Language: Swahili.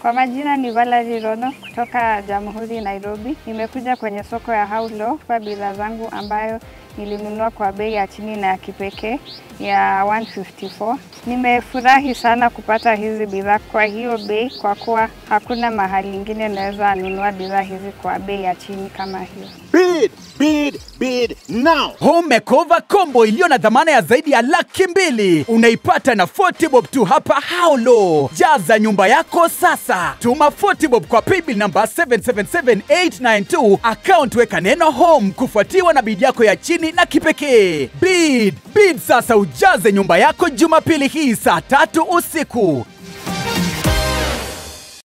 Kwa majina ni Valerie Rono kutoka Jamhuri Nairobi. Nimekuja kwenye soko ya Haulo kwa bidhaa zangu ambayo nilinunua kwa bei ya chini na ya kipekee ya 154. Nimefurahi sana kupata hizi bidhaa kwa hiyo bei, kwa kuwa hakuna mahali ingine naweza nunua bidhaa hizi kwa bei ya chini kama hiyo. Bid, bid, bid now. Home makeover combo iliyo na dhamana ya zaidi ya laki mbili unaipata na 40 bob tu hapa Haulo. Jaza nyumba yako sasa, tuma 40 bob kwa paybill namba 777892 account, weka neno home kufuatiwa na bid yako ya chini na kipekee. Bid bid sasa, ujaze nyumba yako Jumapili hii saa tatu usiku.